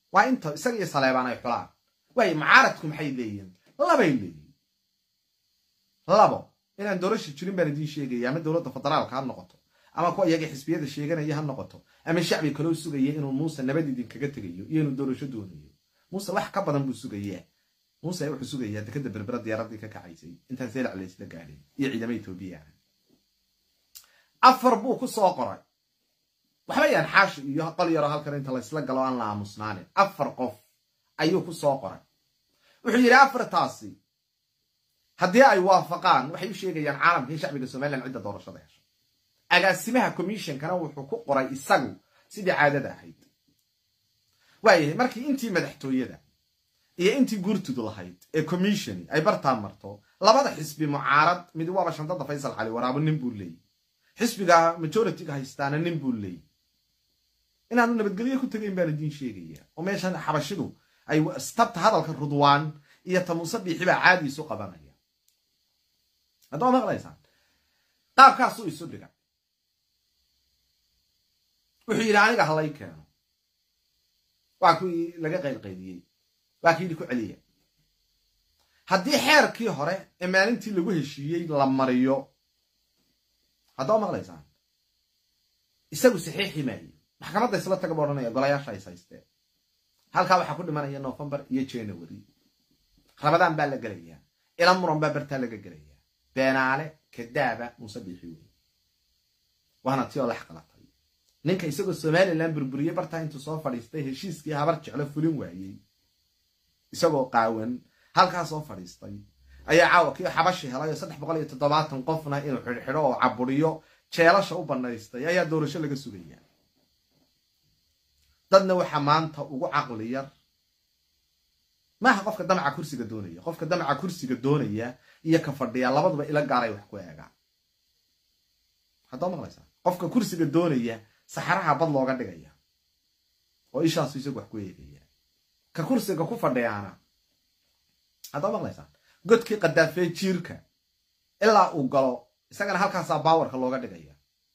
waa inta isaga iyo saleebaan ay xulaan waayo mucaaradku maxay leeyihin labay leeyihin labo inaan doorasha jirin baan idiin sheegaya ama dowladda federaalka ha noqoto ama kuwa iyaga xisbiyada sheeganaya ha noqoto ama shacbi kaloo sugaya inuu muuse nabad idinkaga tegayo iyo inuu doorasho doonayo muuse wax ka badan buu sugayaa muuse wuxuu sugayaa dekada berbera diyaaradii ka kacaysay intaan seelac laysla gaadhin iyo ciidama etoobiya ah afar buu ku soo qoray waxba yaan xaashi iyo qol yaroo halkan inta laysla galo aan la aamusnaanin afar qof ayuu ku soo qoray wuxuu yidhi afartaasi haddii ay waafaqaan waxay u sheegayaan caalamka in shacbiga somalilan cidda doorashada hesho agaasimaha commissionkana wuxuu ku qoray isagu sidii caadada ahayd waayahay markii intii madaxtooyada iyo intii guurtudu lahayd ee commissioni ay bartaan marto labada xisbi mucaarad mid waaba shantada faysal cali waraabo nin buu leeyay xisbiga majoritiga haystaana nin buu leeyay inaanu nabadgelyo ku tegayn baan idiin sheegaya oo meeshan xabashidu ay stabta hadalka rudwaan iyo tamuuse biixi baa caadi isu qabanaya haddama maqlaysaan qaabkaasuu isu dhiga wuxuu yidhi aniga halay keeno waa kuwii laga qaylqaydiyey waa ki yidhi ku celiya haddii xeerkii hore ee maalintii lagu heshiiyey la mariyo haddama maqlaysaan isagu saxiixi maayo maxkamadda isla taga ba odhanaya golayaasha is haysteen halkaa waxaa ku dhimanaya novembar iyo january rabadaan baa la gelayaa ila muran baa bartaa laga gelayaa beenaale kadaaba muuse biixi wey waana ti oo lax qalatay ninka isagoo somalilan burburiye bartaa intuu soo fadhiistay heshiiskii habar jeclo fulin waayey isagoo qaawan halkaa soo fadhiistay ayaa caawa kii xabashi helay oo saddex boqol iyo toddobaatan qofna inuu xidhxidho oo caburiyo jeelasha u banaystay ayaa doorasho laga sugayaa dadna waxaa maanta ugu caqli yar maaha qofka damaca kursiga doonaya qofka damaca kursiga doonaya iyo ka fadhiya labaduba ila gaaray wax ku eegaan haddaba maqlaysaa qofka kursiga doonaya saxaraha bad looga dhigaya oo ishaasu isagu wax ku eegaya ka kursiga ku fadhiyaana haddaba maqlaysaa godkii qadaafee jiirka ilaa uu galo isagana halkaasaa baawarka looga dhigaya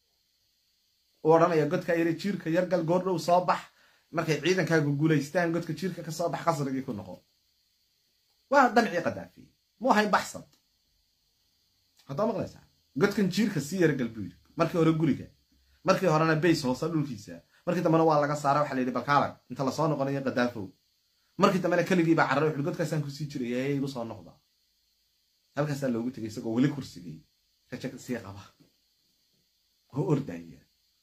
uu odhanaya godkaa yare jiirka yargal goordhow soo bax markay ciidankaagu guulaystaan godka jiirka ka soo bax qasrigii ku noqo waa damcii qadaafi mu ahayn baxsad haddaba maqlaysaa godkan jiirka sii yaragal buu yidhi markii hore guriga markii horena bays hoose dhulkiisa markii dambena waa laga saara waxa la yidhi balkaalag inta lasoo noqonayo qadaafow markii dambena keligiibaa carray wuxuhi godkaasaan kusii jiraya ee igu soo noqda halkaasaa loogu tegay isagoo weli kursigii rajag sii qaba oo ordaya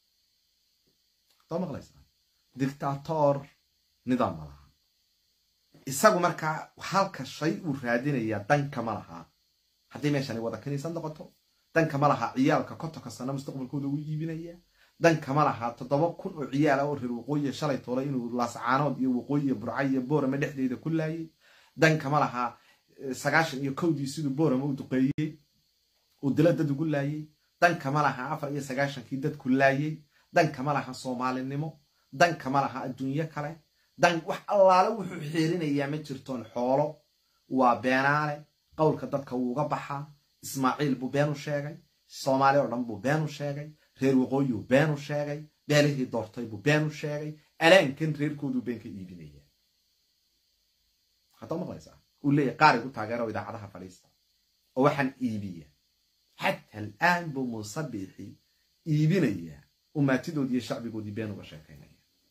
haddaba maqlaysaa dictator nidaam ma laha isagu markaa halka shay uu raadinayaa danka ma laha haddii meeshani wada kaniisad noqoto danka ma laha ciyaalka kontonka sano mustaqbalkooda ugu iibinaya danka ma laha toddoba kun oo ciyaala oo reer waqooyiya shalay toolay inuu laascaanood iyo waqooyiya burca iyo boorama dhexdeeda ku laayay danka ma laha sagaashan iyo kowdii siduu boorama u duqeeyey uu dila dad ugu laayay danka ma laha afar iyo sagaashankii dadku laayay danka ma laha soomaalinimo danka ma laha adduunyo kale dan wax allaale wuxuu xiirinayaa ma jirtoon xoolo waa beenaale qowlka dadka wuuga baxaa ismaaciil buu beenu sheegay soomaali oo dhan buu beenu sheegay reer waqooyuu beenu sheegay beelihii doortay buu beenu sheegay alaankan reerkooduu been ka iibinaya haddaba maqlaysaa uu leeyahy qaarigu taageero idaacadaha fadhiista oo waxaan iibiya xata al'aan buu muuse biixi iibinayaa umaatidoodii iyo shacbigoodii been uga sheekaynaya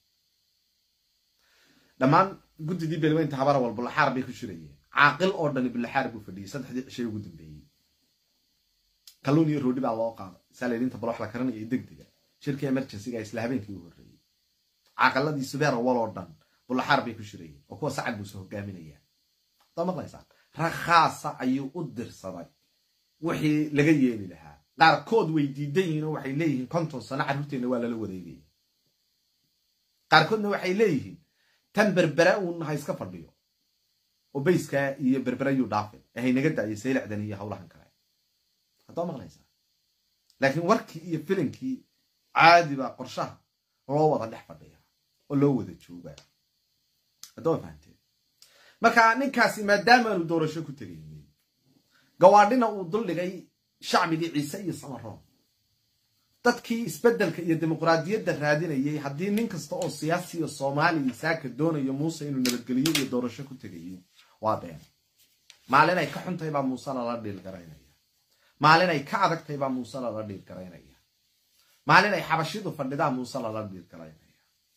dhammaan guddidii beelweynta habara wal bulaxaar bay ku shirayeen caaqil oo dhani bulaxaar buu fadhiyey saddexdii cishay ugu dambeeyey kalluun iyo roodhi baa loo qaaday saaleedinta balox la karanaya iyo degdega shirkii emergencyga isla habeenkii u horreeyey caaqiladii subeer wal oo dhan bulaxaar bay ku shirayeen oo kuwa sacad buuse hogaaminayaan haddaa maqlaysaan rakhaasa ayuu u dirsaday wixii laga yeeli lahaa qaarkood way diidan yihiin oo waxay leeyihiin konton sano carruurteenna waa lala wareegaya qaarkoodna waxay leeyihiin tan berbera uun ha iska fadhiyo oo bayskaa iyo berbera yuu dhaafin ee haynaga da'yo saylacdan iyo howlahan kale haddaa maqlaysaa laakiin warkii iyo filinkii caadi baa qorshaha loo wada dhex fadhiya oo loo wada joogaa haddama fahanteen marka ninkaasi maadaamaanu doorasho ku tegaynin gawaadhina uu duldhigay shacbigii ciise iyo samaroon dadkii isbeddelka iyo dimuqraadiyadda raadinayay haddii nin kasta oo siyaasiya soomaaliya saaka doonayo muuse inuu nabadgeliyo iyo doorasho ku tegayo waa been maalin ay ka xuntahay baa muuse lala dhiil garaynaya maalin ay ka adagtahay baa muuse lala dhiil garaynaya maalin ay xabashidu fadhidaa muuse lala dhiil garaynaya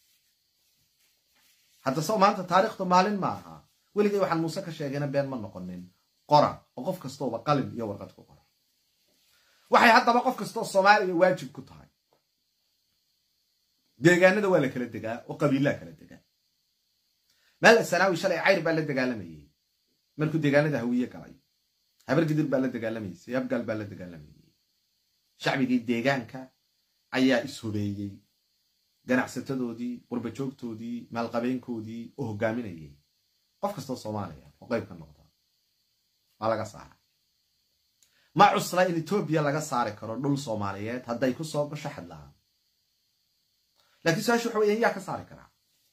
hadda soo maanta taariikhdu maalin ma aha weligay waxaan muuse ka sheegayna been ma noqonin qora oo qof kastooba qalin iyo warqad ku qora waxay haddaba qof kastoo soomaaliya waajib ku tahay deegaanada waa la kala degaa oo qabiilaa kala degaa maal sanaawi shalay cayr baa la dagaalamayey markuu deegaanada hawiye galay habargidir baa la dagaalamaysay abgaal baa la dagaalamayey shacbigii deegaanka ayaa ishubeeyey ganacsatadoodii qurbajoogtoodii maalqabeenkoodii oo hogaaminayay qof kastoo soomaaliya oo qayb ka noqda waa laga saara ma cusla in etoobiya laga saari karo dhul soomaaliyeed hadday ku soo gasho xadlahaan lakiin su-aashu waxa weya yaa ka saari karaa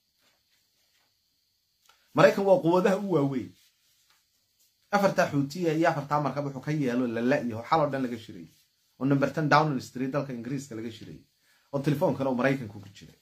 maraykan waa quwadaha u waaweyn afartaa xuutiya iyo afartaa markab wuxuu ka yeelo lala-yaho xaloo dhan laga shiray oo numberton downing street dalka ingiriiska laga shiray oo telefoonkana uu maraykanku ku jiray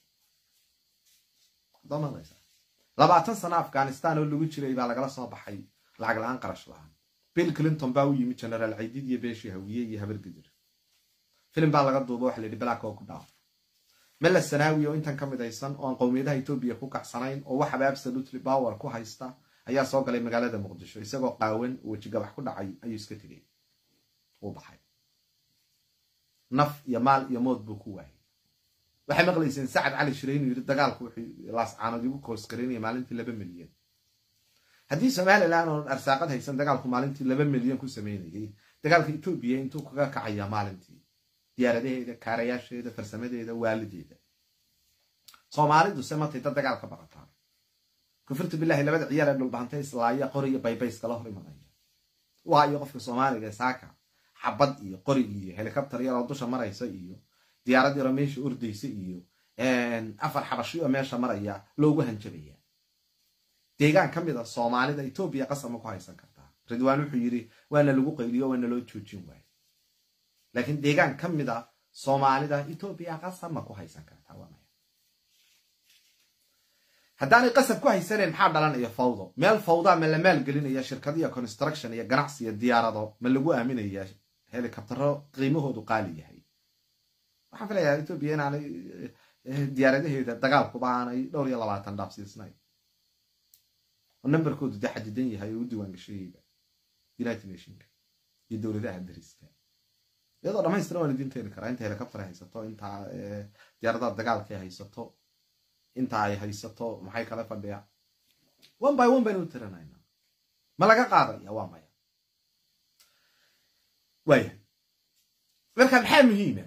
labaatan sano afghanistan oo lagu jiray baa lagala soo baxay lacag la-aan qarash la-aan bill clinton baa u yimi generaal caydid iyo beeshii hawiye iyo habargidir filim baa laga duuba waxa la yidhi black oo ku dhaaf mela sanaawi oo intan ka midaysan oo aan qowmiyadaha etoobiya ku kacsanayn oo waxaba absolutely power ku haysta ayaa soo galay magaalada muqdisho isagoo qaawan oo wejigabax ku dhacay ayuu iska tegay uu baxay naf iyo maal iyo mood buu ku waayay waxay maqlayseen sacad cali shire inuu yidhi dagaalku wuxuu laascaanood igu koosgaraynaya maalintii laba milyan haddii somalilan oon arsaaqad haysan dagaalku maalintii laba milyan ku sameynayay dagaalka etoobiya intuu kaga kacaya maalintii diyaaradaheeda kaarayaasheeda farsamadeeda waalideeda soomaalidu se matay dad dagaal ka baqataa kufurtu bilahi labada ciyaar ee dhulbahantay islaaya qori iyo baybayskala hor imanaya waayo qofka soomaaliga saaka xabad iyo qorig iyo helicopter yaroo dusha maraysa iyo diyaarad yaroo meesha ordaysa iyo afar xabashi oo meesha maraya loogu hanjabaya deegaan ka mid a soomaalida etoobiya qasama ku haysan kartaa ridwaan wuxuu yidhi waana lagu qayliyo waana loo joojin waayo laakiin deegaan ka mid a soomaalida etoobiya qasama ku haysan kartaa waa maya haddaanay qasab ku haysanayn maxaa dhalanaya fawdo meel fawdaa ma la maalgelinaya shirkadiyo construction iyo ganacsi iyo diyaarado ma lagu aaminaya helicoptero qiimahoodu qaali yahay waxaan filayaa etoobiya inaanay diyaaradaheeda dagaalkuba aanay dhowr iyo labaatan dhaafsiisnayn oo numberkoodu dee xadidan yahay oo u diiwaan gashayeyba united nationka iyo dowladaha dariska iyadoo dhamaystiran waan idin teeni karaa inta helicopter haysato intaa diyaaradaha dagaalka ay haysato inta ay haysato maxay kala fadhiya one by one baynu u tiranayna ma laga qaadaya waa maya waaya marka maxaa muhiima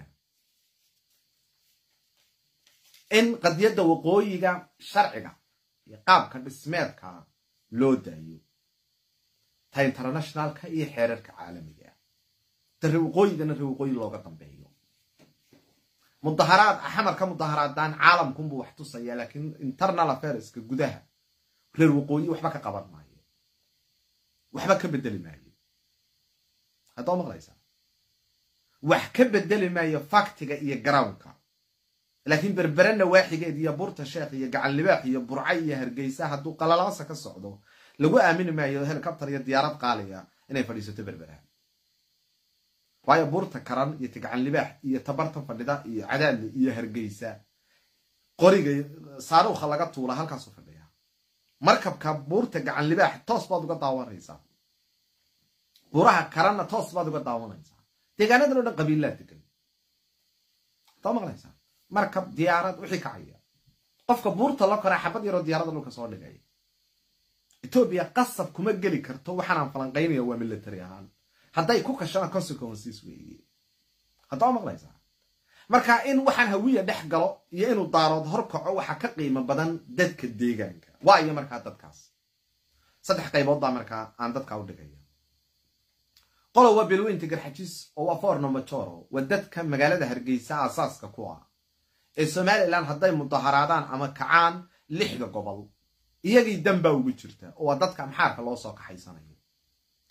in qadiyadda waqooyiga sharciga iyo qaabka dhismeedka loo daayo ta internationalka iyo xeerarka caalamiga ta rewaqooyigana rewaqooyi looga dambeeyo mudaharaad xamar ka mudaharaadaan caalamkunbuu wax tusaya laakiin internal affairska gudaha reer waqooyi waxba ka qaban maayo waxba ka bedeli maayo haddoo maqlaysaa wax ka bedeli maayo faktiga iyo garownka laakiin berberena waaxigeed iyo burta sheekh iyo gacan libaax iyo burca iyo hargeysa hadduu qalalaasa ka socdo lagu aamini maayo helicopter iyo diyaarad qaaliya inay fadhiisato berberaha waayo buurta karan iyo gacan libaax iyo tabarta fadhida iyo cadaadle iyo hargeysa qoriga saaruukha laga tuula halkaasu fadhiya markabka buurta gacan libaax toos baad uga daawanaysaa buuraha karanna toos baad uga daawanaysaa deegaanadan o dhan qabiilaa degan taa maqlaysaa markab diyaarad wixii kacaya qofka buurta la koraa xabad yaroo diyaarada dhulka soo dhigaya etoobiya qasab kuma geli karto waxaanaan falanqaynaya waa military ahaan hadday ku kashana consequences weeye haddaa maqlaysaa marka in waxaan hawiya dhex galo iyo inuu daarood hor kaco waxaa ka qiimo badan dadka deegaanka waayo markaa dadkaas saddex qaybood baa markaa aan dadka u dhigaya qolo waa belweynta garxajis oo waa forno majoro waa dadka magaalada hargeysa aasaaska ku ah ee somalilan hadday mudaharaadaan ama kacaan lixda gobol iyagii danbaa ugu jirta oo waa dadka amxaarka loo soo kaxaysanayo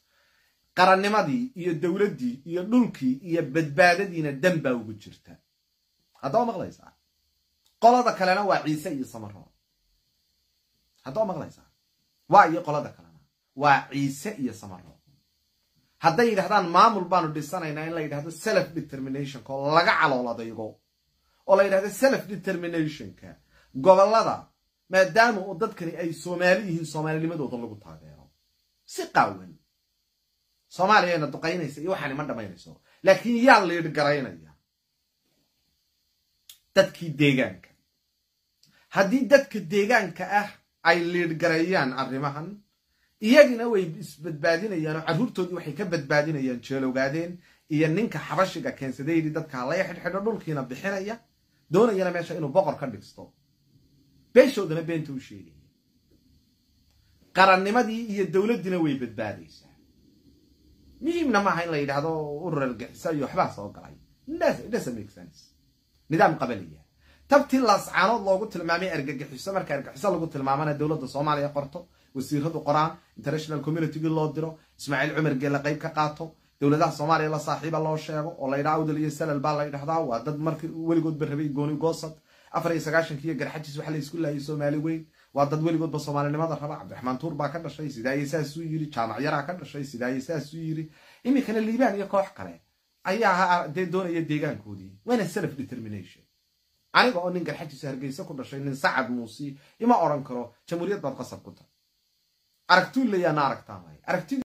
qarannimadii iyo dowladdii iyo dhulkii iyo badbaadadiina danbaa ugu jirta haddaba maqlaysaa qolada kalena waa ciise iyo samaroon haddaba maqlaysaa waa iyo qolada kalena waa ciise iyo samaroon hadday yidhahdaan maamul baanu dhisanaynaa in la yidhahdo self determinationka oo laga calooladayo oo la yidhahdo self determinationka gobollada maadaama uu dadkani ay soomaali yihiin soomaalinimadooda lagu taageero si qaawan soomaaliyana duqaynaysa iyo waxaani ma dhammaynayso laakiin yaa liidh garaynaya dadkii deegaanka haddii dadka deegaanka ah ay liidh gareeyaan arrimahan iyagina way isbadbaadinayaan oo carruurtoodii waxay ka badbaadinayaan jeelowgaadeen iyo ninka xabashiga keensaday yidhi dadka halaya xidhxidho dhulkiina bixinaya doonayana meesha inuu boqor ka dhigsto beeshoodana beenta u sheegaya qarannimadii iyo dowladdiina way badbaadaysaa muhiimna maaha in la yidhaahdo urur argixisa iyo waxbaa soo galay nidaam qabaliya tabtii laascaanood loogu tilmaamay argagixiso marka argaxiso lagu tilmaamana dowladda soomaaliya qorto wasiiradu qoraan international communitygii loo diro ismaaciil cumar geelle qayb ka qaato dowladaha soomaaliya la saaxiiba loo sheego oo la yidhaha awdal iyo salal baa la yidhahdaa waa dad markii weligoodba rabay gooni goosad afar iyo sagaashankii iyo garxajis waxa la isku laayay soomaali weyn waa dad weligoodba soomaalinimada raba cabdiraxmaan tuur baa ka dhashay sidaaye saasuu yiri jaamac yaraa ka dhashay sidaaye saasuu yiri iminkana liibaan iyo koox kale ayaa dee doonaya deegaankoodii waana self determination aniga oo nin garxajis hargeysa ku dhashay nin sacad muusi ima odhan karo jamhuuriyad baad qasab ku tahay aragtuu layaana aragtaan aragti